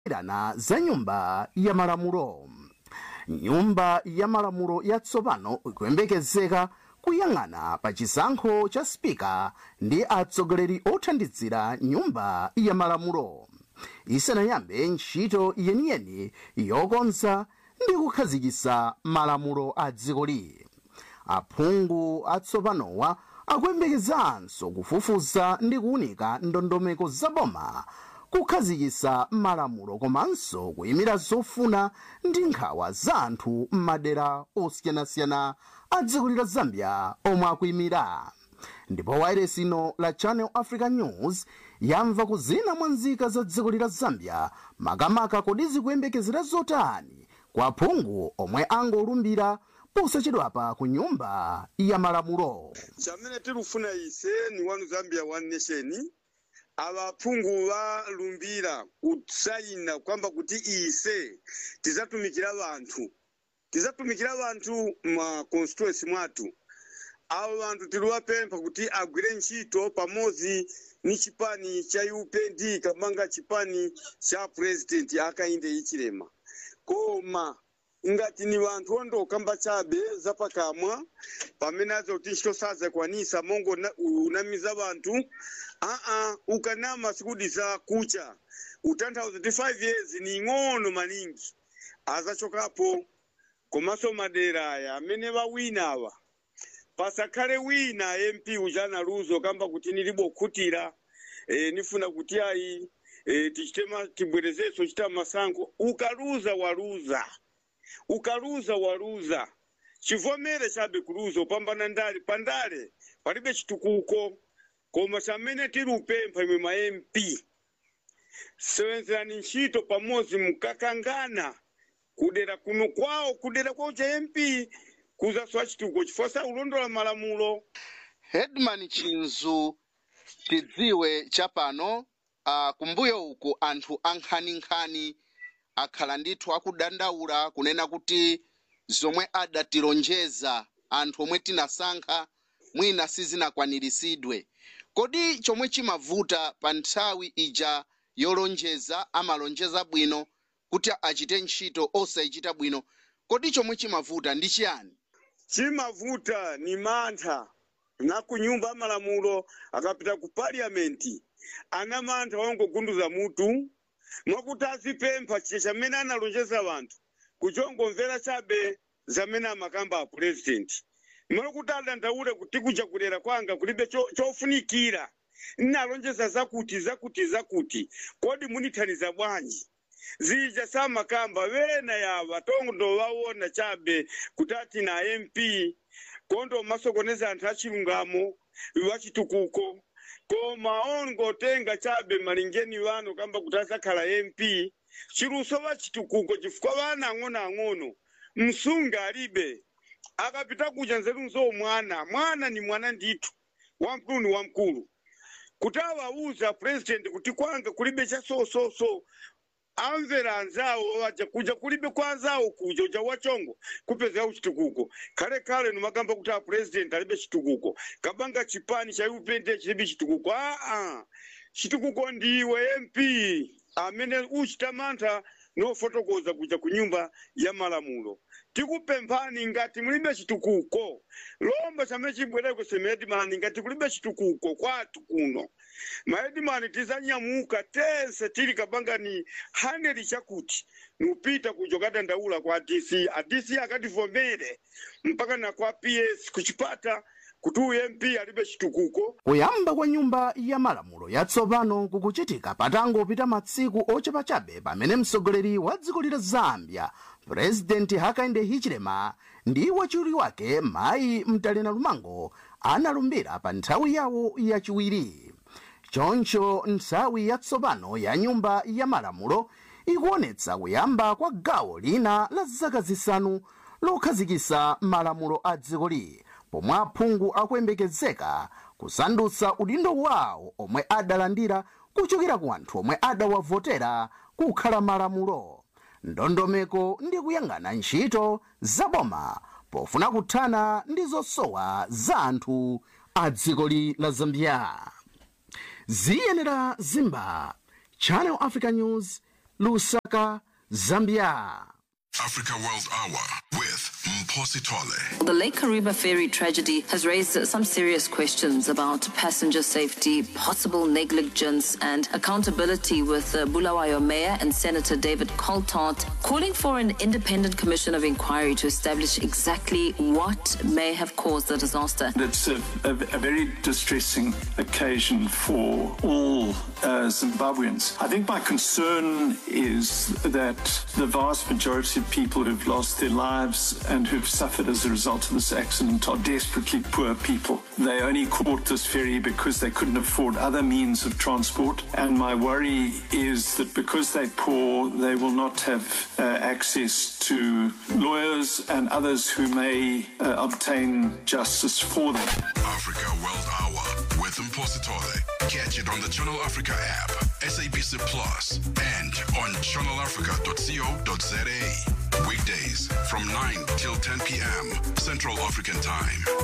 irana za nyumba ya malamulo nyumba ya malamulo yatsopano ikuyembekezeka kuyang'ana pa chisankho cha spika ndi atsogoleri othandizira nyumba ya malamulo isanayambe ntchito yeniyeni yokonza ndi kukhazikitsa malamulo a dzikoli aphungu atsopanowa akuyembekezanso kufufuza ndi kuwunika ndondomeko zaboma kukhazikitsa malamulo komanso kuyimira zofuna ndi nkhawa za anthu m'madera osiyanasiyana a dziko la zambia omwe akuyimira ndipo wailesi ino la channel africa news yamva kuzina mwa nzika za dziko la zambia makamaka kodi zikuyembekezera zotani kwa aphungu omwe angolumbira posachedwapa ku nyumba ya malamulo chamene tilufuna ise ni wanu zambia one nation ava aphungu valumbira kusayina kwamba kuti ise tizatumikira vanthu tizatumikira vanthu ma constituency mwathu avo vanthu tiliwapempha kuti agwire ntchito pamodzi ni chipani cha upnd kamanga chipani cha president akainde ichilema koma ngati ni vanthu ondokamba chabe zapakamwa pamene aza kuti ntchito sazakwanisa mongo na- unamiza vanthu aa ukanama sikudisa kucha utanthauza kuti 5 years ni ing'ono maningi azachokapo komanso madera aya amene vawina awa pasakhale wina mp ujana luzo kamba kuti nilibo khutira e, nifuna kuti ayi e, tichite ma- tibwerezenso chita masankho ukaluza waluza ukaluza waluza chivomere chabe kuluza upambana ndale pandale palibe chitukuko koma chamene tiri upempha imwe ma mp sewenzerani ntchito pamodzi mukakangana kudera kuno kwawo kudera kwawo cha mp kuzasowa chitukuko chifukwa sa ulondola malamulo hedman chinzu tidziwe chapano uh, kumbuyo uku anthu ankhaninkhani akhala ndithu akudandaula kunena kuti zomwe adatilonjeza anthu omwe tinasankha mwina sizinakwaniritsidwe kodi chomwe chimavuta pa nthawi ija yolonjeza amalonjeza bwino kuti achite ntchito osayichita bwino kodi chomwe chimavuta ndi chiyani chimavuta ni mantha na ku nyumba ya malamulo akapita ku parliamenti ana mantha wangogunduza mutu mwakuti azipempha chiche chamene analonjeza vanthu kuchongomvera chabe zamene amakamba a president mwakuti adandaule kuti kuja kudera kwanga kulibe cho- chofunikira nalonjeza zakuti zakuti zakuti kodi munithaniza bwanji zija samakamba vena yava tondo vaona chabe kuti ati na mp kondo masokoneza anthu achilungamo vachitukuko koma ongotenga chabe malingeni vano kamba kuti asakhala mp chiluso vachitukuko chifukwa vana ang'onoang'ono msunga alibe akapita kuja nzeru nzo mwana mwana ni mwana ndithu wamkulu ni wamkulu kuti awauza president kuti kwanga kulibe cha so so so amvera anzawo waja kuja kulibe kwa anzawo kuja uja wachongo kupeza uchitukuko kale kale numakamba kuti a president alibe chitukuko kabanga chipani cha upende chilibe chitukuko aa chitukuko ndiwe mp amene uchita mantha nofotokoza kuja ku nyumba ya malamulo tikupemphani ngati mulibe chitukuko lomba chamene chibwereko semedimani ngati kulibe chitukuko kwathu kuno maedimani tizanyamuka tense tili kabangani haneli chakuti nupita kuja kadandaula kwa dc adc akativomere mpaka na kwa ps kuchipata kuti uyu mp alibe chitukuko kuyamba kwa nyumba ya malamulo yatsopano kukuchitika patangopita matsiku ochepa chabe pamene mtsogoleri wa dziko la zambia purezidenti hakainde hichilema ndi wachiwiri wake mayi mtalena lumango analumbira pa nthawi yawo yachiwiri choncho nthawi yatsopano ya nyumba ya malamulo ikuonetsa kuyamba kwa gawo lina la zaka zisanu lokhazikitsa malamulo a dzikoli pomwe aphungu akuyembekezeka kusandutsa udindo wawo omwe adalandira kuchokera ku anthu omwe adawavotera kukhala malamulo ndondomeko ndi kuyang'ana ntchito zaboma pofuna kuthana ndi zosowa za anthu a dzikoli la zambia ziyenera zimba channel africa news lusaka zambia Africa World Hour with Mposi Tole. The Lake Kariba ferry tragedy has raised some serious questions about passenger safety, possible negligence, and accountability. With uh, Bulawayo Mayor and Senator David Coltart calling for an independent commission of inquiry to establish exactly what may have caused the disaster. It's a, a, a very distressing occasion for all uh, Zimbabweans. I think my concern is that the vast majority of people who've lost their lives and who've suffered as a result of this accident are desperately poor people. They only caught this ferry because they couldn't afford other means of transport. And my worry is that because they're poor, they will not have uh, access to lawyers and others who may uh, obtain justice for them. Africa World Hour with Mposi Tole. Catch it on the Channel Africa app, SABC Plus, and on channelafrica.co.za. Weekdays from 9 till 10 p.m. Central African Time.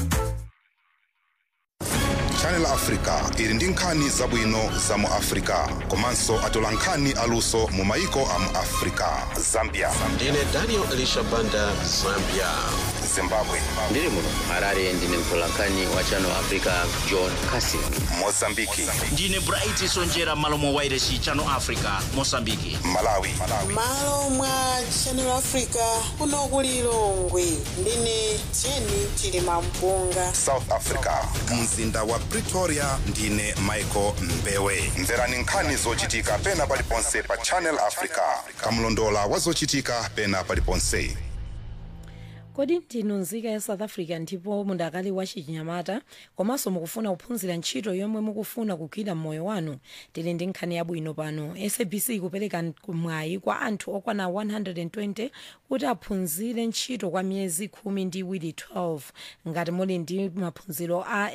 channel africa ili ndi nkhani zabwino za mu africa komanso atola nkhani aluso mu maiko a mu africa zambia ndine daniel elisha banda zambia zimbabwe ndiri muno harare ndine mtolankhani wa channel africa john casin mozambiki ndine bright sonjera malo mwa wairesi channel africa mosambiki malawi malo mwa channel africa kuno ku lilongwe ndine jeni chilima mpunga south africa mzinda wa pretoria ndine michael mbewe mverani nkhani zochitika pena paliponse pa channel africa kamlondola wa zochitika pena paliponse kodi ndinu nzika ya south africa ndipo mundakali wa chinyamata komanso mukufuna kuphunzira ntchito yomwe mukufuna kugwira mmoyo wanu tili ndi nkhani yabwino pano sabc ikupereka mwayi kwa anthu okwana 120 kuti aphunzire ntchito kwa miyezi khumi ndi iwiri 12 ngati muli ndi maphunziro a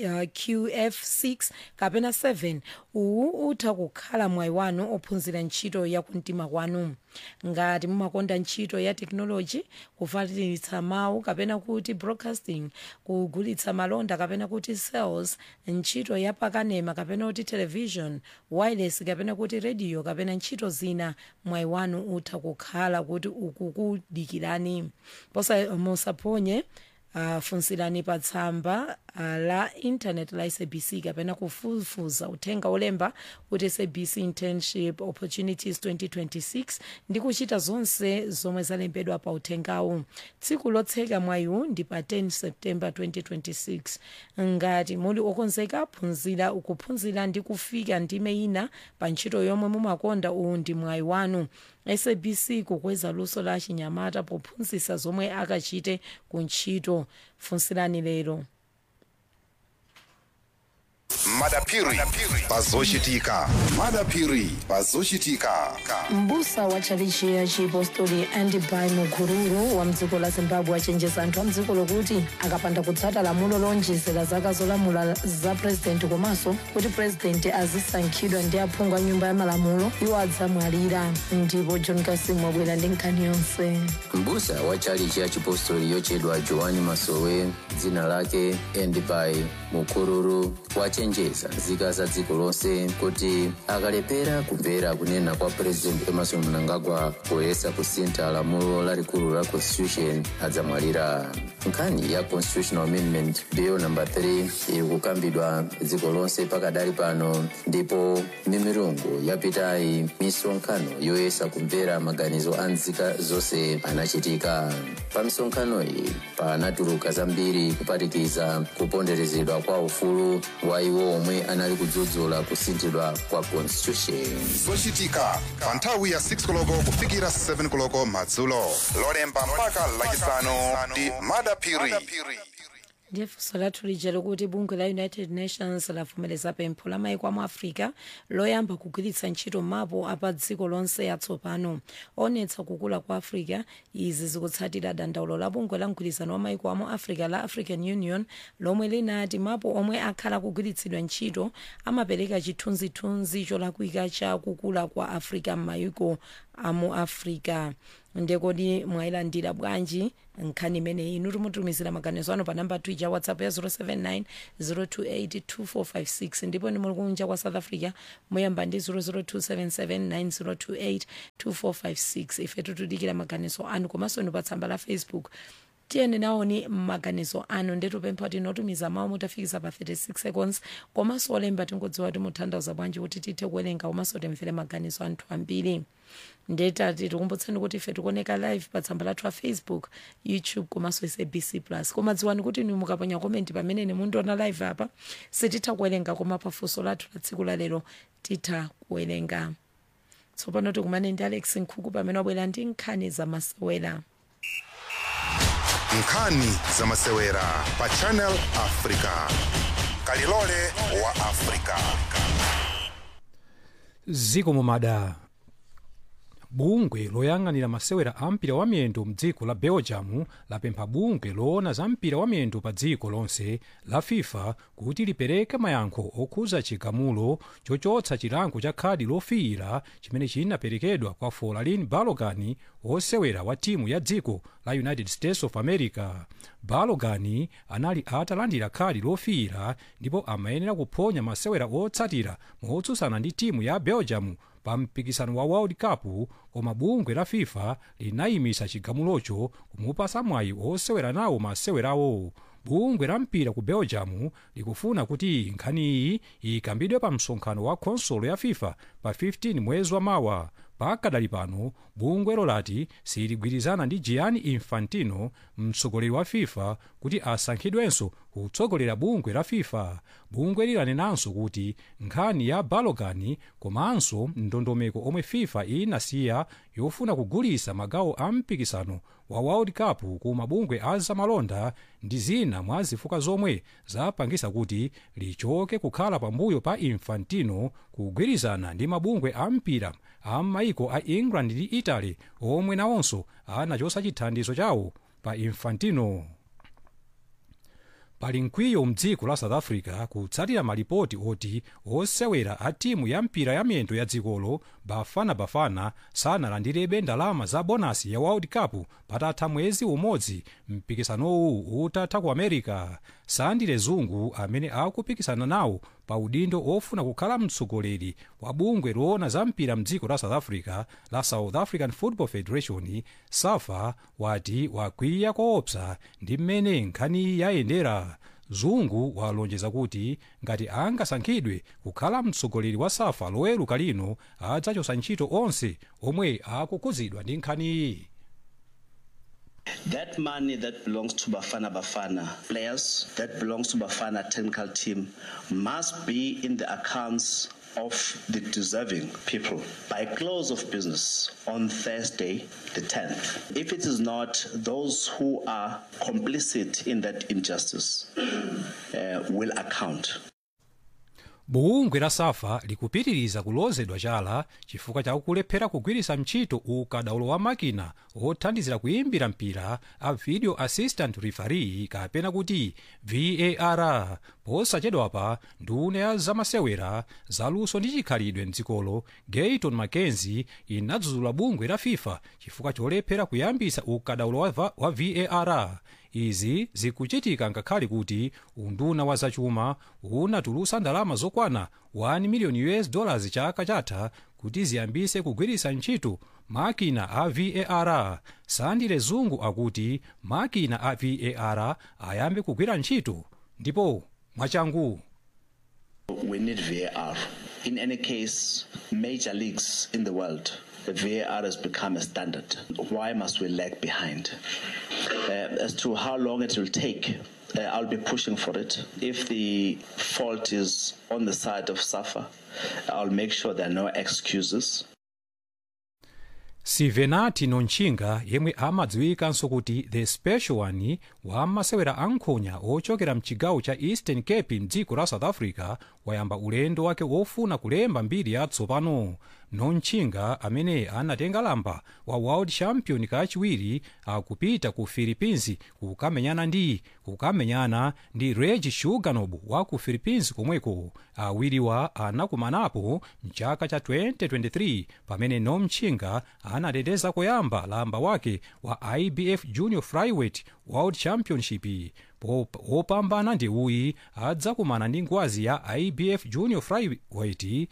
nqf6 kapena 7 uwu utha kukhala mwayi wanu ophunzira ntchito yakumtima kwanu ngati mumakonda ntchito ya tekinoloji kufalitsa mawu kapena kuti broadcasting kugulitsa malonda kapena kuti sales ntchito ya pakanema kapena kuti television wireless kapena kuti radio kapena ntchito zina mwayi wanu utha kukhala kuti ukukudikirani posa musaphonye uh, funsirani pa tsamba uh, la internet la sabc kapena kufufuza uthenga olemba kuti sabc internship opportunities 2026 ndi kuchita zonse zomwe zalembedwa pa uthengawu tsiku lotseka mwayiwu ndi pa 10 september 2026 ngati muli okonzeka phunzira ukuphunzira ndi kufika ndime ina pa ntchito yomwe mumakonda uwu ndi mwayi wanu sabc kukweza luso la chinyamata pophunzitsa zomwe akachite ku ntchito funsirani lero madapiri pazochitika madapiri pazochitika mbusa wa tchalichi ya chipostori andibai mukururu wa mdziko la zimbabwe achenjeza anthu a mdziko lokuti akapanda kutsata lamulo lonjezera zaka zolamula za purezidenti komanso kuti purezidenti azisankhidwa ndi aphungu a nyumba ya malamulo iwo adzamwalira ndipo john kasim wabwera ndi nkhani yonse mbusa wa tchalichi ya chipostori yochedwa joani masowe dzina lake endibai mukururu wachenjeza nzika za dziko lonse kuti akalepera kumvera kunena kwa purezidenti emerson mnangagwa poyesa kusintha lamulo lalikulu la constitution adzamwalira nkhani ya constitutional amendment bill number 3 iri kukambidwa dziko lonse pakadali pano ndipo mimirungu yapitayi misonkhano yoyesa kumvera maganizo a nzika zonse anachitika pa misonkhano iyi panatuluka zambiri kuphatikiza kuponderezedwa kwa ufulu wa iwo omwe anali kudzudzula kusinthidwa kwa constitution zochitika pa nthawi ya 6 koloko kufikira 7 koloko madzulo lolemba mpaka lachisanu ndi madapiri ndiye funso lathu lija likuti bungwe la united nations lavomereza pempho la maiko amu africa loyamba kugwiritsa ntchito mapu apa dziko lonse atsopano onetsa kukula kwa africa izi zikutsatira dandaulo la bungwe la mgwirizano wa maiko amu africa la african union lomwe linati mapu omwe akhala kugwiritsidwa ntchito amapereka chithunzithunzi cholakwika cha kukula kwa africa m'mayiko amu africa ndekodi mwayilandira bwanji nkhani imeneyi inu timutumizira maganizo anu pa namba twitter whatsapp ya 079 028 2456 ndipo ndi muli kunja kwa south africa muyamba ndi 00277 9028 ife tutudikira maganizo anu komanso ndi pa tsamba la facebook tiyeni naoni maganizo anu ndetupempha kuti inotumiza mawu mutafikisa pa 36 seconds komanso olemba tingodziwa kuti mutanthauza bwanji kuti tithe kuwerenga komanso timvere maganizo anthu ambiri ndetati tikumbutseni kuti ife tikuoneka live pa tsamba lathu la facebook youtube komanso sabc plus koma dziwani kuti inu mukaponya komenti pamene mundiona live apa sititha kuwerenga koma pafunso lathu la tsiku la lero titha kuwerenga tsopano tikumane ndi alex nkhuku pamene wabwera ndi nkhani zamasewera nkhani zamasewera pa channel africa kalilole wa africa ziko mumada bungwe loyang'anira masewera a mpira wa miyendo mdziko la belgium lapempha bungwe loona za mpira wa miyendo pa dziko lonse la fifa kuti lipereke mayankho okhuza chigamulo chochotsa chilango cha khadi lofiira chimene chinaperekedwa kwa folarin balogan wosewera wa timu ya dziko la united states of america balogan anali atalandira khadi lofiira ndipo amayenera kuphonya masewera otsatira motsutsana ndi timu ya belgium pa mpikisano wa world cup koma bungwe la fifa linayimisa chigamulocho kumupasa mwayi osewera nawo masewerawo bungwe la mpira ku belgium likufuna kuti nkhaniyi ikambidwe pa msonkhano wa khonsolo ya fifa pa 15 mwezi wa mawa pakadali pano bungwelo lati siligwirizana ndi gianni infantino mtsogoleri wa fifa kuti asankhidwenso kutsogolera bungwe la fifa bungwe lilanenanso kuti nkhani ya balogan komanso ndondomeko omwe fifa inasiya yofuna kugulisa magawo a mpikisano wa world cup ku mabungwe a zamalonda ndi zina mwa zifukwa zomwe zapangisa kuti lichoke kukhala pambuyo pa infantino kugwirizana ndi mabungwe a mpira a maiko a england ndi italy omwe nawonso anachosa chithandizo chawo pa infantino pali mkwiyo mdziko la south africa kutsatira malipoti oti osewera a timu ya mpira ya miyendo ya dzikolo bafana bafana sanalandirebe ndalama za bonasi ya world cup patatha mwezi umodzi mpikisanowu utatha ku america sandile zungu amene akupikisana nawo pa udindo ofuna kukhala mtsogoleri wa bungwe loona za mpira mdziko la south africa la south african football federation safa wati wakwiya koopsa ndi mmene nkhani yayendera zungu walonjeza kuti ngati angasankhidwe kukhala mtsogoleri wa safa loweruka lino adzachosa ntchito onse omwe akukhudzidwa ndi nkhaniyi That money that belongs to Bafana Bafana players, that belongs to Bafana technical team, must be in the accounts of the deserving people by close of business on Thursday, the 10th. If it is not, those who are complicit in that injustice uh, will account. bungwe la safa likupitiriza kulozedwa chala chifukwa cha kulephera kugwiritsa ntchito ukadaulo wa makina othandizira kuimbira mpira a video assistant referee kapena kuti var posachedwapa nduna ya zamasewera zaluso ndi chikhalidwe mdzikolo gayton mackenzie inadzudzula bungwe la fifa chifukwa cholephera kuyambisa ukadaulo wa, va- wa var izi zikuchitika ngakhale kuti unduna wa zachuma unatulusa ndalama zokwana 1 miliyoni us dollars chaka chatha kuti ziyambise kugwiritsa ntchito makina a var sandile zungu akuti makina a var ayambe kugwira ntchito ndipo mwachangu We need VAR. In any case, major leagues in the world, the VAR has become a standard. Why must we lag behind? Uh, as to how long it will take, uh, I'll be pushing for it. If the fault is on the side of SAFA, I'll make sure there are no excuses. sivenati nonchinga yemwe amadziwikanso kuti the special one wa masewera ankhonya ochokera mchigawo cha eastern cape mdziko la south africa wayamba ulendo wake wofuna kulemba mbiri yatsopano nonchinga amene anatenga lamba wa world champion kachiwiri akupita ku philippines kukamenyana ndi kukamenyana ndi reg shuganob wa ku philippines komweko awiriwa anakumanapo mchaka cha 2023 pamene nomchinga anateteza koyamba lamba wake wa ibf junior flyweight world championship wopambana ndi uyi adzakumana ndi ngwazi ya ibf junior flyweight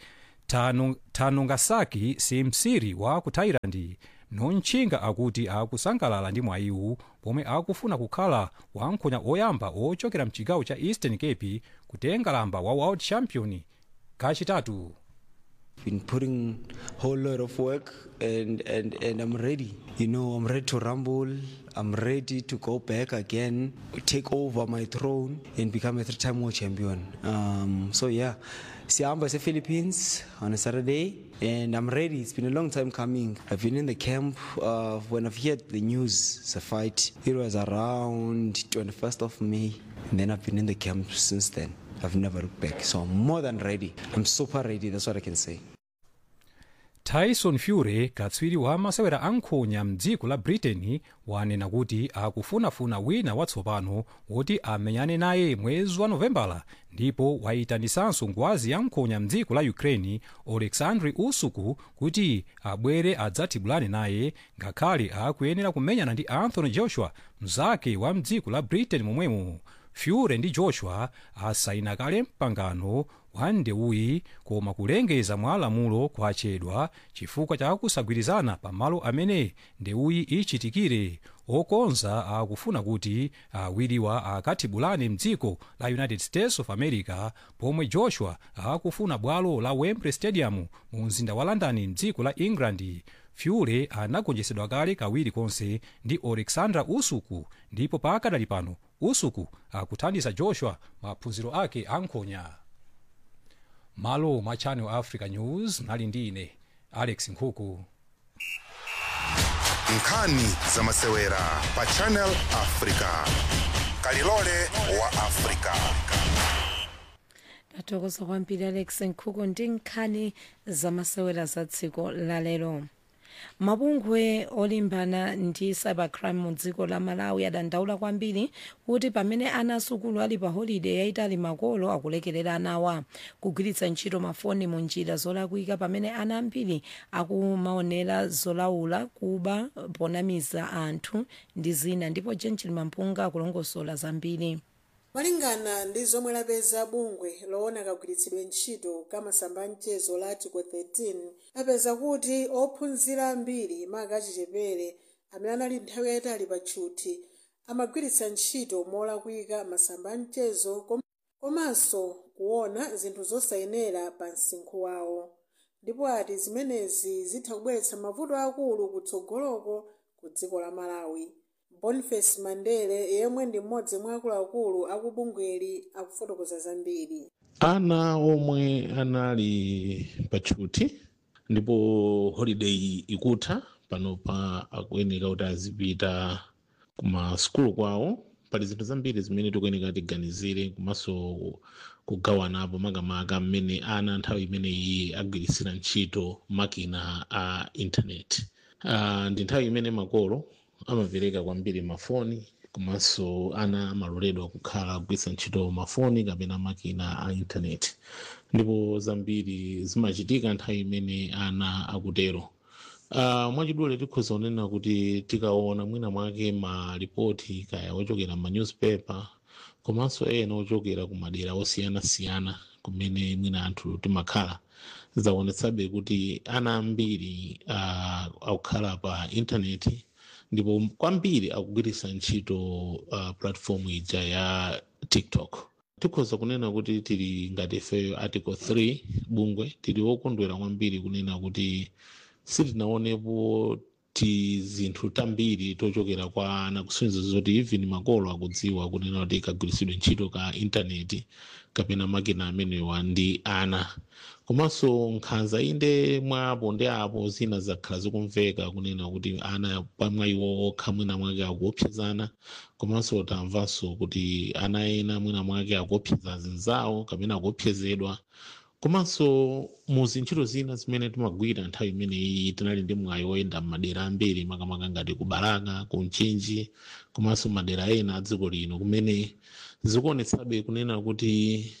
tanungasaki simsiri wa ku thailand nonchinga akuti akusangalala ndi mwayiwu pomwe akufuna kukhala wankhonya oyamba ochokera mchigawo cha eastern cape kutenga lamba wa world champion kachitatu been putting whole lot of work and, and, and I'm ready. You know, I'm ready to rumble. I'm ready to go back again, take over my throne and become a three-time world champion. Um, so yeah, Siamba is Philippines on a Saturday and I'm ready. It's been a long time coming. I've been in the camp uh, when I've heard the news, it's a fight. It was around 21st of May and then I've been in the camp since then. I've never looked back. So I'm more than ready. I'm super ready. That's what I can say. tyson fury katswiri wa masewera ankhonya mdziko la britain wanena kuti akufunafuna wina watsopano woti amenyane naye mwezi wa novembala ndipo wayitanisanso ngwazi ya nkhonya mdziko la ukraine oleksandr usyk kuti abwere adzathibulane naye ngakhale akuyenera kumenyana ndi anthony joshua mzake wa mdziko la britain momwemo fury ndi joshua asaina kale mpangano wa ndewuyi koma kulengeza mwa lamulo kwachedwa chifukwa cha kusagwirizana pamalo amene ndewuyi ichitikire okonza akufuna kuti awiriwa akathibulane mdziko la united states of america pomwe joshua akufuna bwalo la wembley stadium mu mzinda wa london mdziko la england fury anagonjetsedwa kale kawiri konse ndi oleksandr usyk ndipo pakadali pano usyk akuthandiza joshua maphunziro ake ankhonya malo mwa channel africa news mnali ndi ine alex nkhuku nkhani za masewera pa channel africa kalilole wa africa tathokoza kwambiri alex nkhuku ndi nkhani zamasewera za dziko lalero mabungwe olimbana ndi cybercrime mu dziko la malawi adandaula kwambiri kuti pamene ana asukulu ali pa holiday yayitali makolo akulekerera anawa kugwiritsa ntchito mafoni mu njira zolakwika pamene ana ambiri akumaonera zolaula kuba ponamiza anthu ndi zina ndipo jenjil mampunga akulongosola zambiri malingana ndi zomwe lapeza bungwe loona kagwiritsidwe ntchito ka masamba amchezo la article 13 lapeza kuti ophunzira ambiri maka achichepere amene anali nthawi yayitali pa tchuthi amagwiritsa ntchito molakwika masamba amchezo kom- komanso kuona zinthu zosayenera pa msinkhu wawo ndipo ati zimenezi zitha kubweretsa mavuto akulu kutsogoloko ku dziko la malawi boniface mandele yemwe ndi mmodzi mwa akuluakulu akubungweli akufotokoza zambiri ana omwe anali patchuti ndipo holiday ikutha panopa akuyeneka kuti azipita kuma sukulu kwawo pali zinthu zambiri zimene tikuyeneka tiganizire komanso kugawanapo makamaka mmene ana nthawi imeneyi agwiritsira ntchito makina a intaneti uh, ndi nthawi imene makolo amapereka kwambiri mafoni komanso ana amaloledwa kukhala kugwiritsa ntchito mafoni kapena makina a intaneti ndipo zambiri zimachitika nthawi imene ana akutero uh, mwachidule tikhoza kunena kuti tikaona mwina mwake malipoti kaya ochokera ma newspaper komanso ena ochokera ku madera osiyanasiyana kumene mwina anthu timakhala zaonetsabe kuti ana ambiri uh, akukhala pa intaneti ndipo kwambiri akugwiritsa ntchito uh, platform ija ya tiktok tikhoza kunena kuti tili ngati ifeyo article 3 bungwe tili wokondwera kwambiri kunena kuti sitinaonepo ti zinthu tambiri tochokera kwa ana kusonyeza zoti even makolo akudziwa kunena kuti kagwiritsidwe ntchito ka intaneti kapena makina amenewa ndi ana komanso nkhanza inde mwapo ndi apo zina zakhala zikumveka kunena kuti ana pamwa iwo okha mwina mwake akuopsezana komanso tamvanso kuti ana ena mwina mwake akuopseza zinzawo kapena akuopsezedwa komanso mu zintchito zina zimene timagwira nthawi imeneyi tinali ndi mwayi woyenda m'madera ambiri makamaka ngati ku baraka ku mchinji komanso madera ena a dziko lino kumene zikuonetsabe kunena kuti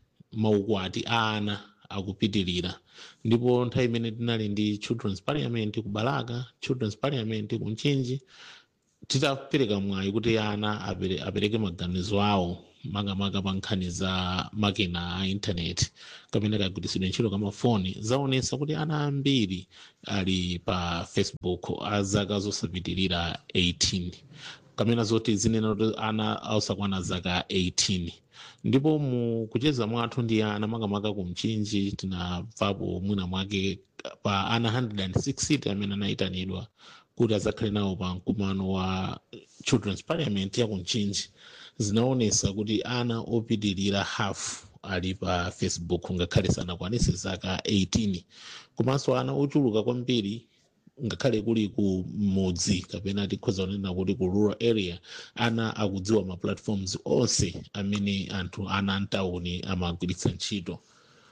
maukwati a ana akupitirira ndipo nthawi imene tinali ndi children's parliament ku baraka children's parliament ku mchinji titapereka mwayi kuti ana apere- apereke maganizo awo makamaka pa nkhani za makina a intaneti kapena kagwiritsidwe ntchito kamafoni zaonetsa kuti ana ambiri ali pa facebook a zaka zosapitirira 18 kamena zoti zinena kuti ana osakwana zaka 18 ndipo mu kucheza mwathu ndi ana makamaka ku mchinji tinabvapo mwina mwake pa ana 160 amene anayitanidwa kuti azakhale nawo pa mkumano wa children's parliament ya ku mchinji zinaonesa kuti ana opitirira half ali pa facebook ngakhale sanakwanise zaka 18 komanso ana ochuluka kwambiri ngakhale kuli ku mudzi kapena tikhoza kunena kuti ku rural area ana akudziwa ma platforms onse amene anthu ana mtawuni amagwiritsa ntchito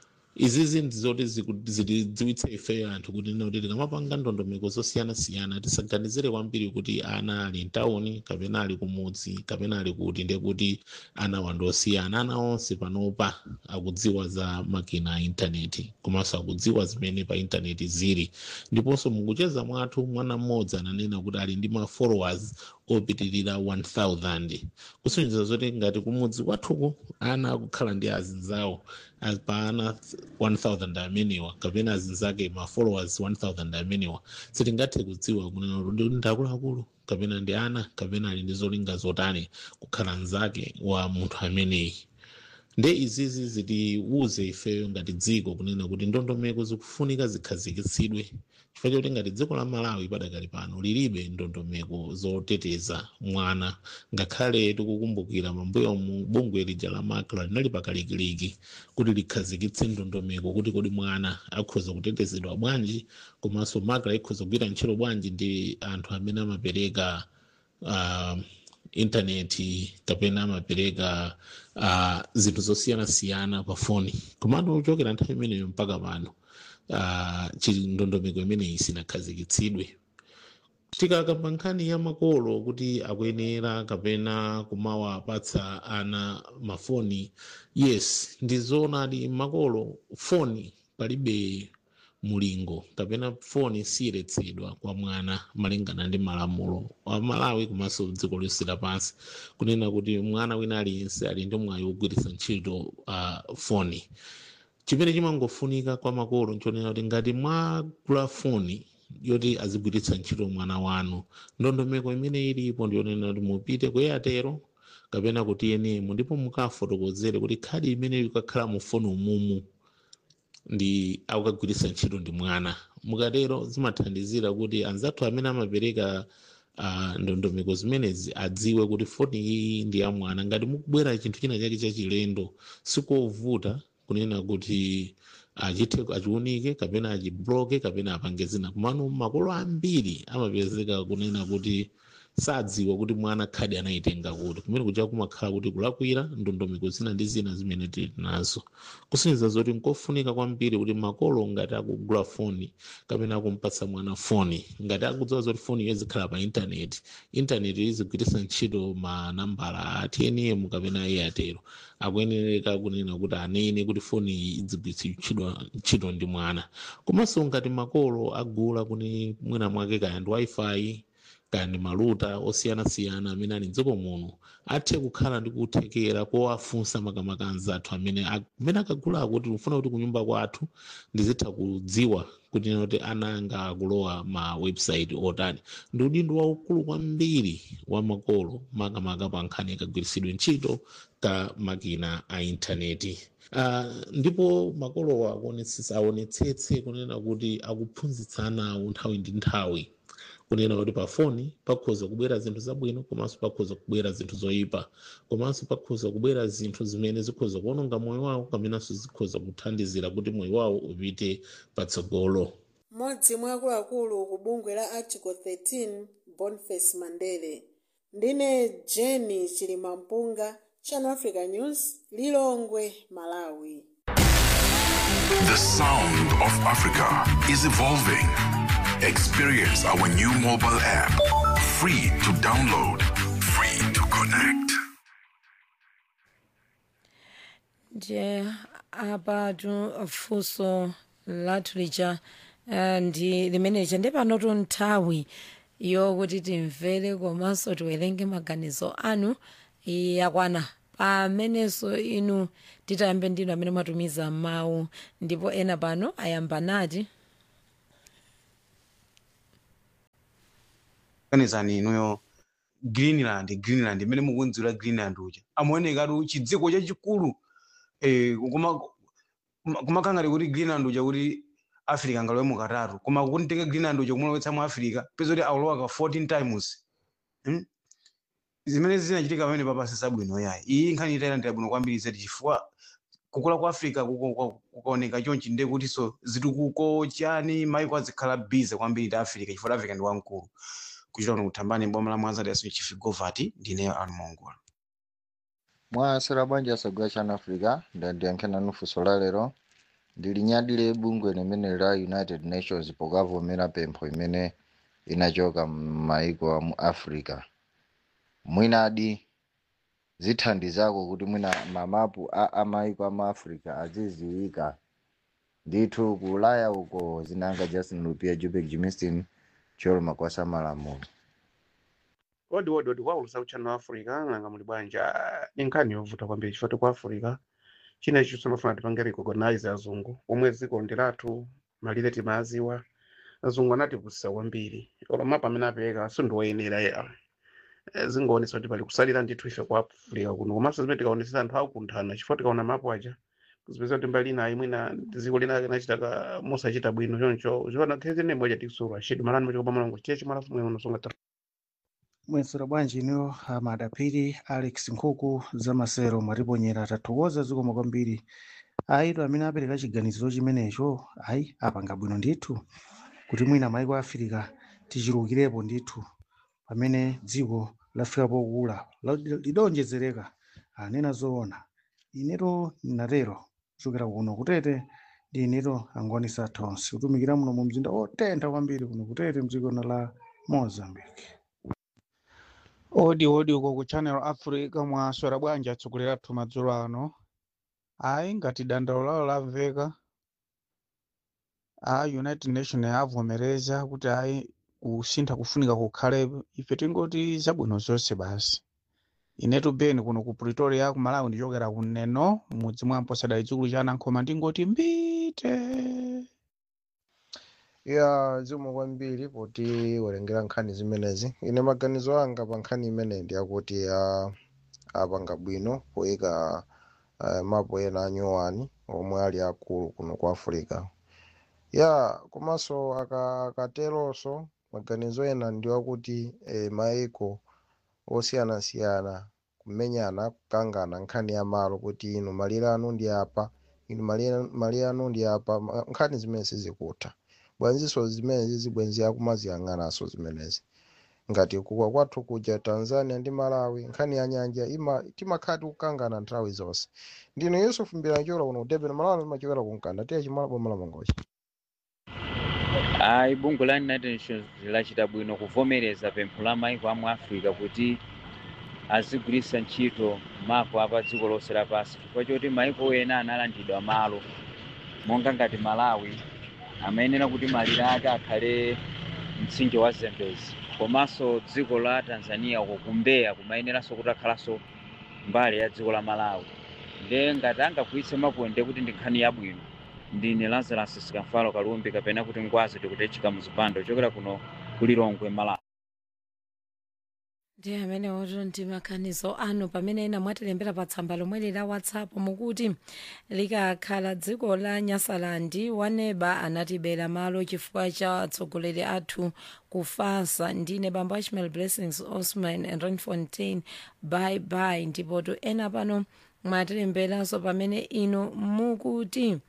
izizi ndizoti zitidziwitsa ife anthu kuti nena kuti tikamapanga ndondomeko zosiyanasiyana tisaganizire kwambiri kuti ana ali mtawuni kapena ali kumudzi kapena ali kuti ndiye kuti ana wandosiyana ana onse panopa akudziwa za makina a intaneti komanso akudziwa zimene pa intaneti zili ndiponso mukucheza mwathu mwana mmodzi ananena kuti ali ndi ma followers opitirira 1000 kusonyeza zoti ngati kumudzi kwathuku ana akukhala ndi azinzawo as- pa ana 1000 amenewa kapena azinzake ma followers 1000 amenewa sitingathe kudziwa kunena kuti ndi akuluakulu kapena ndi ana kapena ali ndi zolinga zotani kukhala mnzake wa munthu ameneyi nde izizi zitiwuze ifeyo ngati dziko kunena kuti ndondomeko zikufunika zikhazikitsidwe chifukwa choti ngati dziko la malawi padakali pano lilibe ndondomeko zoteteza mwana ngakhale tikukumbukira mambuyo mu bungwe lija la makla linali pakalikiliki kuti likhazikitse ndondomeko kuti kodi mwana akhoza kutetezedwa bwanji komanso makla ikhoza kugwira ntchito bwanji ndi anthu amene amapereka uh, intaneti kapena amapereka uh, zinthu zosiyanasiyana pa foni komano kuchokera nthawi imeneyo mpaka pano uh, ndondomeko imeneyi sinakhazikitsidwe tikakamba nkhani ya makolo kuti akuyenera kapena kumawapatsa ana mafoni yes ndizoonadi makolo foni palibe mulingo kapena foni siyeretsedwa kwa mwana malingana ndi malamulo wa malawi komanso dziko lonse lapansi kunena kuti mwana wina aliyense ali ndi mwayi wogwiritsa ntchito uh, foni chimene chimangofunika kwa makolo nchonena kuti ngati mwagula foni yoti azigwiritsa ntchito mwana wanu ndondomeko imene ilipo ndiyonena kuti mupite ku airtel kapena ku tnm ndipo mukafotokozere kuti khadi imene ikakhala mu foni umumu ndi akukagwiritsa ntchito ndi mwana mukatero zimathandizira kuti anzathu amene amapereka uh, ndondomeko zimenezi adziwe kuti foni iyi ndi ya mwana ngati mukubwera chinthu china chake chachilendo sikovuta kunena kuti achithe achiunike kapena achibloke kapena apange zina komano makolo ambiri amapezeka kunena kuti sadziwa kuti mwana khadi anayitenga kuti kumene kuja kumakhala kuti kulakwira ndondomeko zina ndi zina zimene tili nazo kusonyeza zoti nkofunika kwambiri kuti makolo ngati akugula foni kapena akumpatsa mwana foni ngati akudziwa zoti foni iyo izikhala pa intaneti intaneti izigwiritsa ntchito manambala a tnm kapena airtel akuyenereka kunena kuti anene kuti foni iyi idzigwiritsidwa ntchito ndi mwana komanso ngati makolo agula kuti mwina mwake kaya ndi wifi kandi maluta osiyanasiyana amene ali mdziko muno athe kukhala ndi kuthekera kowafunsa makamaka anzathu amene amene akagulako kuti ufuna kuti kunyumba kwathu ndizitha kudziwa kuti noti ana anga akulowa ma website otani ndi udindo waukulu kwambiri wa makolo makamaka pa nkhani yakagwiritsidwe ntchito ka makina a intaneti Uh, ndipo makolowa aonetsetse kunena kuti akuphunzitsa ana awo nthawi ndi nthawi kunena kuti pa foni pakhoza kubwera zinthu zabwino komanso pakhoza kubwera zinthu zoyipa komanso pakhoza kubwera zinthu zimene zikhoza kuononga moyo wawo kamenanso zikhoza kuthandizira kuti moyo wawo upite patsogolo mmodzi mwa akuluakulu ku bungwe la article 13 boniface mandele ndine jeni chilimampunga channel africa news lilongwe malawi The sound of Africa is evolving. Experience our new mobile app. Free to download, free to connect. nje apa tu funso lathu lija eh, ndi limene lija ndi panotu nthawi yokuti timvere komanso tiwerenge maganizo anu yakwana pamenenso inu titayambe ndinu amene mwatumiza mawu ndipo ena pano ayamba nati kanizani inuyo greenland greenland imene mukunzira greenland uja amaonekatu chidziko chachikulu eh, kuma kumakangati kuti greenland uja kuti africa ngalowe mukatatu koma kuntenga greenland uja kumulowetsa mu africa peza kuti aulowaka 14 times hmm? zimene zinachitika pamene papasi sabwino yayi iyi nkhani itayilandira bwino kwambiri zedi chifukwa kukula kwa africa kuko- kuko- kukaoneka chonchi nde kutinso zitukuko chani maiko azikhala bize kwambiri ta africa chifukwa africa ndi wamkulu kuchita kuno kuthambani boma la mwanzati yaso chifigovati ndineyo animongola mwasera bwanji asagula chana africa ndandiyankhena nufunso la lero ndili nyadile bungwe limene la united nations pokavomera pempho imene inachoka m'maiko a mu africa mwinadi zithandizako kuti mwina mamapu a amaiko a mu africa aziziwika ndithu ku ulaya uko zinanga justin lupia jupek jimistin choloma kwasa malamulo odi odi odi kwaulusa uchano wa africa nanga muli bwanja ni nkhani yovuta kwambiri chifukwa ku africa china ichi chimafuna tipange recognize azungu omwe dziko ndi lathu malire timaziwa azungu anatipusisa kwambiri olo mapa amene apereka sindiwoyenera ya zingoonesa kuti pali kusalira ndithu ife ku africa kuno komanso zimene tikaonesesa anthu akukunthana chifukwa tikaona mapu aja kuzipeza kuti mbali inayi mwina dziko lina linachitaka mosachita bwino choncho ziona khezi ne moja tikusura shidi malani machikopa malongo chiye chimalafu mwe unosonga mwesera bwanji iniyo amadapiri alex nkhuku zamasero mwatiponyera tathokoza zikoma kwambiri ayitu amene apereka chiganiziro chimenecho ayi apanga bwino ndithu kuti mwina maiko a afirika tichulukirepo ndithu pamene dziko lafika pokula la- lidonjezereka anena zoona ineto natero kuchokera kuno kutete ndi ineto angonisa tonse kutumikira muno mu mzinda otentha kwambiri kuno kutete mdziko la mozambique odi odi uko ku channel africa mwaswera bwanji atsogoleri athu madzulo ano ayi ngati dandaulo lawo lamveka a united nation avomereza kuti ayi kusintha kufunika kukhalepo ife tingoti zabwino zonse basi inetu beni kuno ku pretoria ku malawi ndichokera kuneno mudzi mwa mposadali chikulu cha anankhoma ndingoti mbite ya zimwe kwambiri poti werengera nkhani zimenezi ine maganizo anga pa nkhani imene ndi akuti ah, apanga bwino poyika uh, mapu ena anyuwani omwe ali akulu kuno ku africa ya komanso aka- akateronso maganizo ena ndi akuti eh, maiko osiyanasiyana kumenyana kukangana nkhani ya malo kuti inu malire anu ndi apa inu malire malire anu ndi apa ma- nkhani zimene sizikutha bwanziso zimenezi zibwenzi akumaziyang'ananso zimenezi ngati kukwa kwathu kuja tanzania ndi malawi nkhani ya nyanja ima timakhati kukangana nthawi zonse ndino yusuf mbilancholo kuno kudebeni malawi limachokera kunkanda tiye chimala boma la mangochi ayi bungwe la united nations lachita bwino kuvomereza pempho la maiko amu africa kuti azigwiritsa ntchito mapu apa dziko lonse lapansi chifukwa choti maiko ena analandidwa malo monga ngati malawi amayenera kuti malire ake akhale mtsinje wa zambezi komanso dziko la tanzania uko kumbeya kumayeneranso kuti akhalanso mbali ya dziko la malawi nde ngati angagwiritse mapuwa nde kuti ndi nkhani yabwino ndine lazarus sikamfalo kalumbi kapena kuti ngwazi tikutechika muzipando chokera kuno kulilongwe malawi ndi amene oto ndi maganizo anu pamene ena mwatilembera pa tsamba lomwe la whatsapp mukuti likakhala dziko la nyasalandi waneba anatibera malo chifukwa cha atsogoleri athu kufasa ndine bambo ashmal blessings osman and renfontain bye bye ndipoto ena pano mwatilemberanso pamene ino mukuti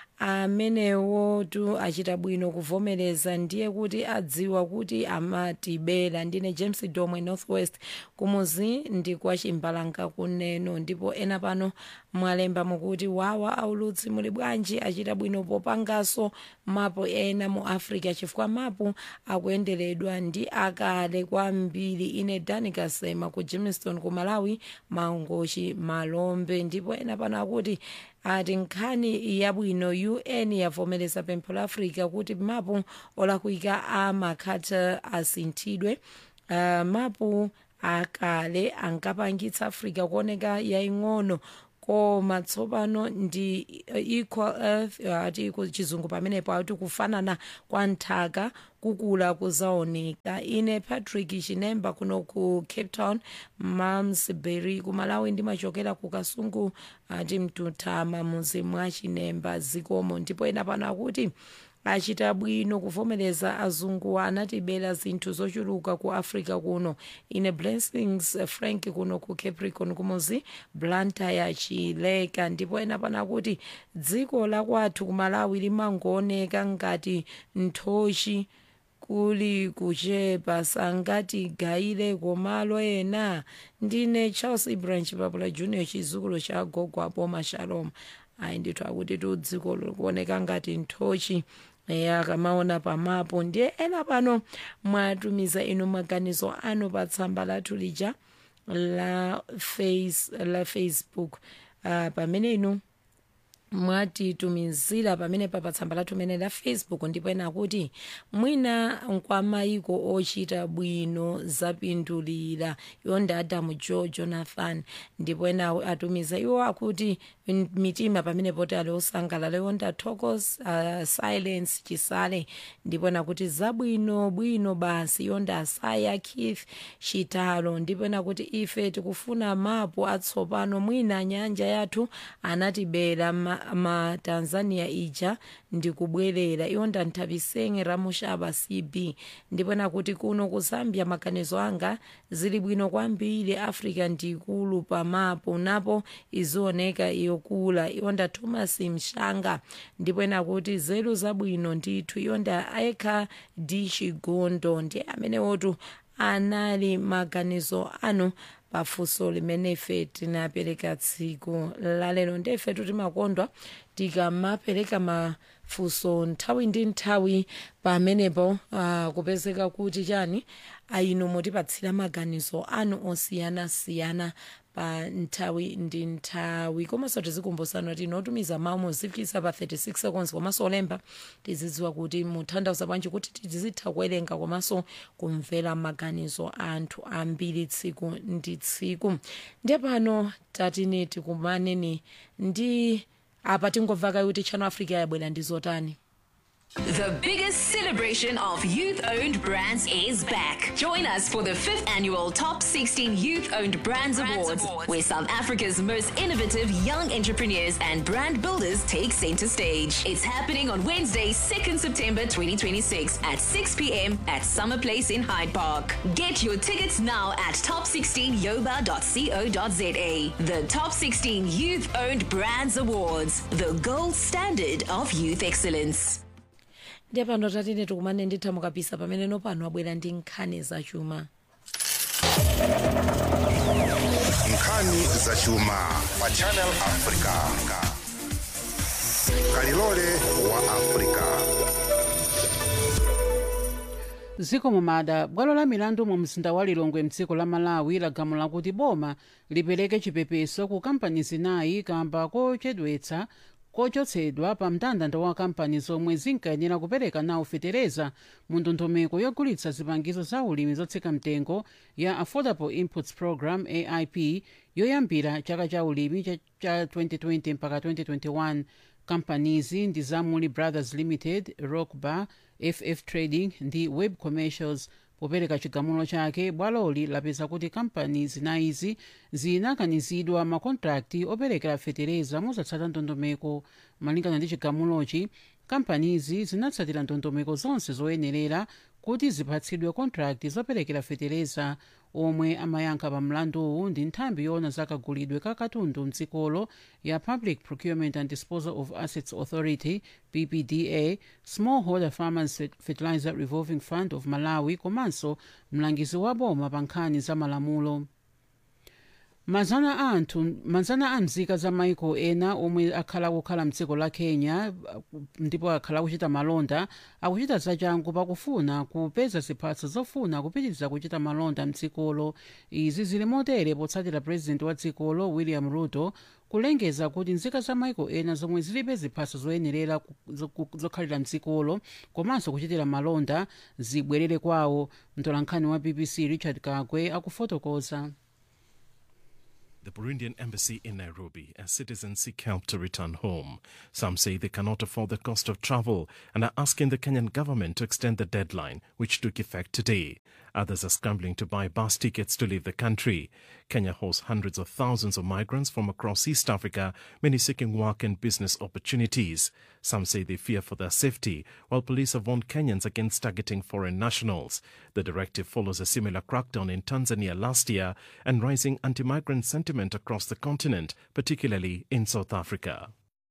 amenewotu achita bwino kuvomereza ndiye kuti adziwa kuti amatibera ndine james domwe northwest kumuzi ndi kwa chimbalanga kuneno ndipo ena pano mwalemba mukuti wawa aulutsi muli bwanji achita bwino popanganso mapu ena mu africa chifukwa mapu akuyenderedwa ndi akale kwambiri ine dani kasema ku jamestown ku malawi mangochi malombe ndipo ena pano akuti ati nkhani yabwino un yavomereza pempho la africa kuti mapu olakwika amakhata asinthidwe uh, mapu akale ankapangitsa africa kuoneka yaying'ono koma tsopano ndi equal earth ati chizungu pamenepo ati kufanana kwa nthaka kukula kuzaoneka ine patrick chinemba kuno ku cape town mamsbury kumalawi ndimachokera ku kasungu ati mtutama muzi mwa chinemba zikomo ndipo ena pano akuti achita bwino kuvomereza azungu anatibera zinthu zochuluka ku africa kuno ine blessings frank kuno ku capricorn kumuzi blantyre chileka ndipo ena pano akuti dziko lakwathu kumalawi limangooneka ngati nthochi kuli kuchepa sangatigayire komalo ena ndine charles ibrahim chipapula junior chizukulu cha gogo aboma shalom ayi ndithu akuti tu dziko likuoneka ngati nthochi akamaona pamapo ndiye ena pano mwatumiza inu maganizo anu pa tsamba lathu lija la, face, la facebook uh, pamene inu mwatitumizira pamene pa tsamba lathu mene la facebook ndipo ena akuti mwina nkwamayiko ochita bwino zapindulira iwo ndi adamu joe jonathan ndipo ena atumiza iwo akuti mitima pamene poti ali osangalala iwo ndi atokos uh, silence chisale ndipo ena kuti zabwino bwino basi iwo ndi asaya keith chitalo ndipo ena kuti ife tikufuna mapu atsopano mwina nyanja yathu anatibera ma, ma tanzania ija ndikubwerera iwo ndanthapisenge ramushaba cb ndipo nakuti kuno ku zambia maganizo anga zili bwino kwambiri africa ndikulu pamapo napo izioneka yokula iwo nda thomas mshanga ndipo nakuti zelu zabwino ndithu iwo nda aekha d chigondo ndi amenewotu anali maganizo anu pafunso limene ife tinapereka tsiku lalero ndefe timakondwa tikamapereka mafunso nthawi ndi nthawi pamenepo uh, kupezeka kuti chani inu mutipatsira maganizo anu osiyanasiyana pa nthawi ndi nthawi komanso tizikumbusana kuti inotumiza mawu muzifikisa pa 36 seconds komanso olemba tizidziwa kuti mutanthauza bwanji kuti tizitha kuwerenga komanso kumvera maganizo anthu ambiri tsiku ndi tsiku ndiye pano tatine tikumaneni ndi apa tingobvaka kuti channel africa yabwera ndi zotani The biggest celebration of youth owned brands is back. Join us for the fifth annual Top 16 Youth Owned Brands, Awards, where South Africa's most innovative young entrepreneurs and brand builders take center stage. It's happening on Wednesday, 2nd September 2026 at 6 p.m. at Summer Place in Hyde Park. Get your tickets now at top16yoba.co.za. The Top 16 Youth Owned Brands Awards, the gold standard of youth excellence. ndiye pano tatine tikumane nditha mukapisa pamene nopano abwera ndi nkhani zachuma nkhani zachuma pa channel africa kalilole wa africa ziko mumada bwalo la milandu mu mzinda wa lilongwe mdziko la malawi lagamula kuti boma lipereke chipepeso ku kampani zinayi kamba kochedwetsa kochotsedwa pa mndandanda wa kampani zomwe zinkayenera kupereka nawo fetereza mu ndondomeko yogulitsa zipangizo za ulimi zotsika mtengo ya affordable inputs program aip yoyambira chaka cha ulimi cha, cha 2020 mpaka 2021 kampanizi ndi za muli brothers limited rockbar ff trading ndi web commercials popereka chigamulo chake bwaloli lapeza kuti kampani zinayizi zinakanizidwa makontrakti operekera fetereza mosatsata ndondomeko malingana ndi chigamulochi kampanizi zinatsatira ndondomeko zonse zoyenerera kuti zipatsidwe kontrakti zoperekera fetereza omwe amayankha pa mlanduwu ndi nthambi yoona zakagulidwe ka katundu mdzikolo ya public procurement and disposal of assets authority ppda smallholder farmers fertilizer revolving fund of malawi komanso mlangizi wa boma pa nkhani za malamulo mazana a anthu mazana a mzika za maiko ena omwe akhala kukhala mdziko la kenya ndipo akhala kuchita malonda akuchita zachangu pakufuna kupeza ziphaso zofuna kupitiriza kuchita malonda mdzikolo izi zili motere potsatira purezidenti wa dzikolo william ruto kulengeza kuti nzika za maiko ena zomwe zilibe ziphaso zoyenerera zokhalira mdzikolo komanso kuchitira malonda zibwerere kwawo mtolankhani wa bbc richard kagwe akufotokoza the Burundian embassy in Nairobi as citizens seek help to return home. Some say they cannot afford the cost of travel and are asking the Kenyan government to extend the deadline, which took effect today. Others are scrambling to buy bus tickets to leave the country. Kenya hosts hundreds of thousands of migrants from across East Africa, many seeking work and business opportunities. Some say they fear for their safety, while police have warned Kenyans against targeting foreign nationals. The directive follows a similar crackdown in Tanzania last year and rising anti migrant sentiment across the continent, particularly in South Africa.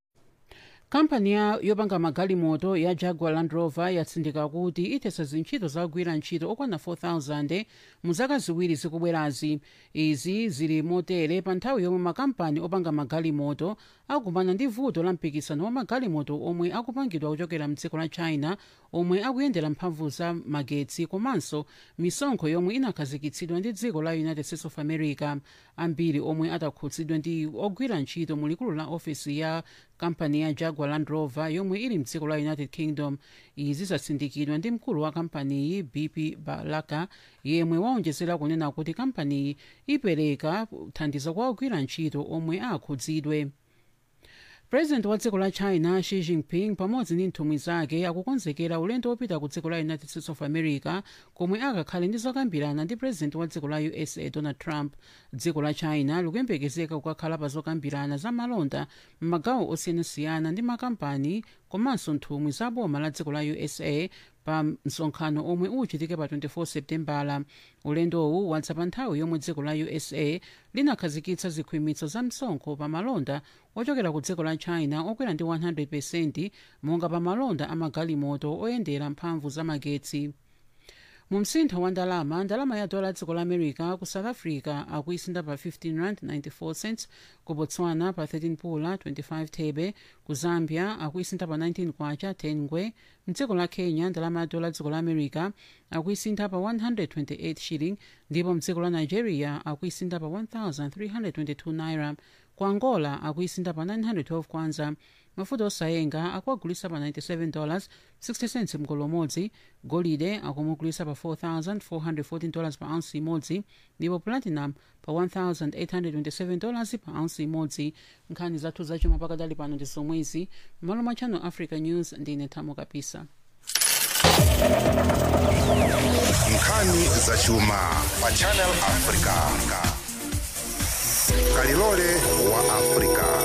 kampani ya yopanga magalimoto ya jaguar land rover yatsindika kuti ithetsa zintchito zakugwira ntchito okwana 4000 mu zaka ziwiri zikubwerazi izi zili motere pa nthawi yomwe makampani opanga magalimoto akukumana ndi vuto la mpikisano wa magalimoto omwe akupangidwa kuchokera mdziko la china omwe akuyendera mphamvu za magetsi komanso misonkho yomwe inakhazikitsidwa ndi dziko la united states of america ambiri omwe atakhutsidwa ndi ogwira ntchito mu likulu la ofisi ya kampani ya jaguar land rover yomwe ili mdziko la united kingdom izi zatsindikidwa ndi mkulu wa kampaniyi bp balaka yemwe waonjezera kunena kuti kampaniyi ipereka thandizo kwa ogwira ntchito omwe akhudzidwe purezidenti wa dziko la china xi jinping pamodzi ndi nthumwi zake akukonzekera ulendo wopita ku dziko la united states of america komwe akakhale ndi zokambirana ndi purezidenti wa dziko la usa donald trump dziko la china likuyembekezeka kukakhala pa zokambirana za malonda m'magawo osiyanasiyana ndi makampani komanso nthumwi za boma la dziko la usa pa msonkhano omwe uchitike pa 24 septembala ulendowu wadza pa nthawi yomwe dziko la usa linakhazikitsa zikhwimitso za msonkho pa malonda ochokera ku dziko la china okwera ndi 100 monga pa malonda amagalimoto oyendera mphamvu za magetsi mu msintho wa ndalama ndalama ya dola dziko la america ku south africa akuisinda pa 15 rand 94 cents ku botswana pa 13 pula 25 thebe ku zambia akuisinda pa 19 kwacha 10 ngwe mdziko la kenya ndalama ya dola dziko la america akuisinda pa 128 shilling ndipo mdziko la nigeria akuisinda pa 1322 naira ku angola akuisinda pa 912 kwanza mafuta osayenga akuagulisa pa 97 dollars 60 cents mgolo umodzi golide akumugulisa pa 4414 dollars pa ounce imodzi ndipo platinum pa 1827 dollars pa ounce imodzi nkhani zathu zachuma pakadali pano ndi zomwezi m'malo mwa channel africa news ndine thamo kapisa nkhani zachuma pa channel africa kalilole wa africa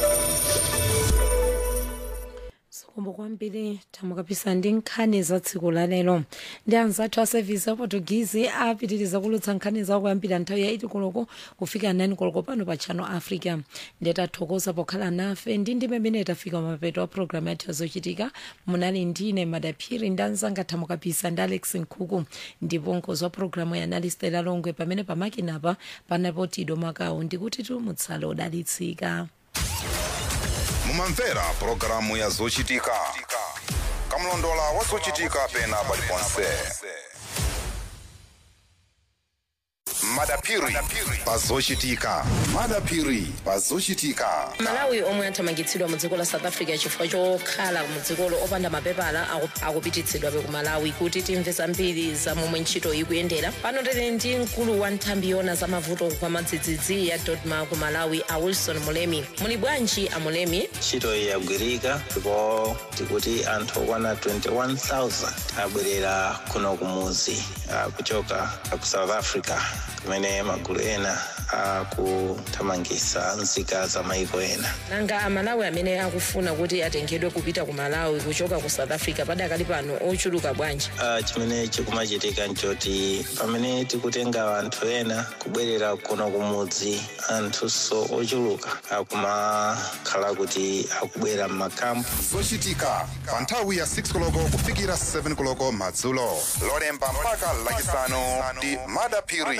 kombo kwambiri thamo kapisa ndi nkhani za tsiku la lero ndi anzathu a sevisi a portuguese apitiriza kulutsa nkhani zawo kuyambira nthawi ya 8 koloko kufika 9 koloko pano pa channel africa nditathokoza pokhala nafe ndi ndi pamene tafika mapeto a programu yathu yazochitika munali ndine madaphiri ndi anzanga thamo kapisa ndi alex nkhuku ndipo mkonzi wa programu ya analistela longwe pamene pamakinapa panapo tido makawu ndikuti tu mutsale odalitsika mumamvera pulogalamu ya zochitika kamlondola wa zochitika pena paliponse madapiri pazochitika madapiri pazochitika malawi omwe athamangitsidwa mu dziko la south africa chifukwa chokhala mu dzikolo opanda mapepala aku- akupititsidwabe ku malawi kuti timve zambiri za momwe ntchito ikuyendera pano tili ndi mkulu wa nthambi yona za mavuto kwa madzidzidzi ya dodma ku malawi a wilson mulemi muli bwanji a mulemi ntchito iyi yagwirika ndipo tikuti anthu okwana 21000 abwerera kuno kumuzi ah, kuchoka ku south africa kumene magulu ena akuthamangitsa nzika za maiko ena nanga amalawi amene akufuna kuti atengedwe kupita ku malawi kuchoka ku south africa padakali pano ochuluka bwanji Ah, chimene chikumachitika nchoti pamene tikutenga anthu ena kubwerera kuno kumudzi anthunso ochuluka akumakhala kuti akubwera m'makampu zochitika pa nthawi ya 6 koloko kufikira 7 koloko madzulo lolemba mpaka lachisanu ndi madapiri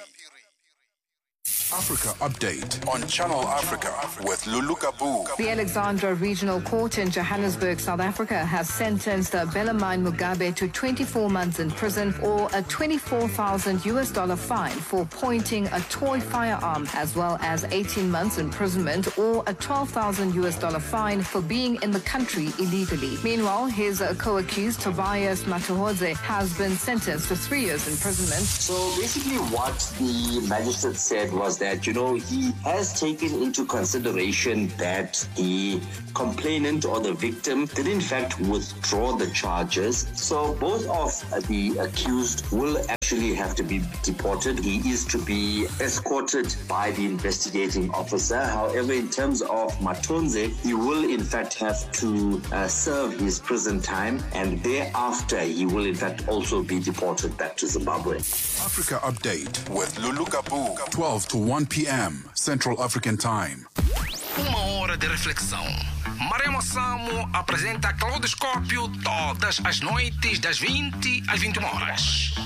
Africa Update on Channel Africa with Lulu Kabu. The Alexandra Regional Court in Johannesburg, South Africa, has sentenced Belamine Mugabe to 24 months in prison or a 24,000 US dollar fine for pointing a toy firearm, as well as 18 months imprisonment or a 12,000 US dollar fine for being in the country illegally. Meanwhile, his uh, co-accused Tobias Matuhodze has been sentenced to three years imprisonment. So basically, what the magistrate said was that, you know, he has taken into consideration that the complainant or the victim did, in fact, withdraw the charges. So both of the accused will actually have to be deported. He is to be escorted by the investigating officer. However, in terms of Matonze, he will, in fact, have to uh, serve his prison time and thereafter he will, in fact, also be deported back to Zimbabwe. Africa Update with Lulu Kabu. 12 to 1 p.m. Central African Time. Uma hora de reflexão. Maremo Samo apresenta Claudoscópio todas as noites das 20 às 21 horas.